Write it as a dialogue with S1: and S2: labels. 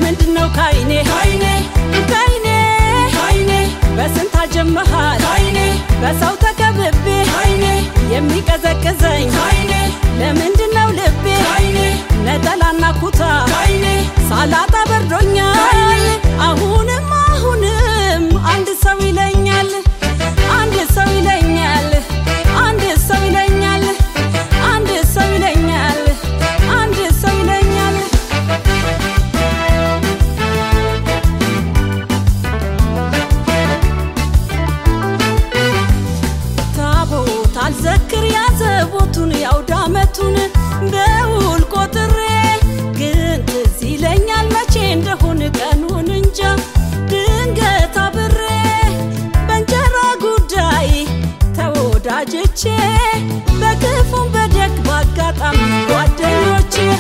S1: ለምንድን ነው ካይኔ ካይኔ ካይኔ ካይኔ በስንት አጀመሃል ካይኔ በሰው ተከብቤ ካይኔ የሚቀዘቅዘኝ ካይኔ ለምንድን ነው ልቤ ካይኔ ነጠላና ኩታ ካይኔ ሳላጣ በርዶኛል አሁንም አሁንም አንድ ሰው ይለኛል አንድ ሰው ይለኛል አንድ ሰው ይለኛል አንድ ሰው ይለኛል አንድ ሰው ይለኛል ታቦት አልዘክር ያዘቦቱን ያውደ ዓመቱን በውል ቆጥሬ ግን ትዝ ይለኛል መቼ እንደሆን ቀኑን እንጃ ድንገት አብሬ በእንጀራ ጉዳይ ተወዳጅቼ በክፉም በደግ ባጋጣሚ ጓደኞቼ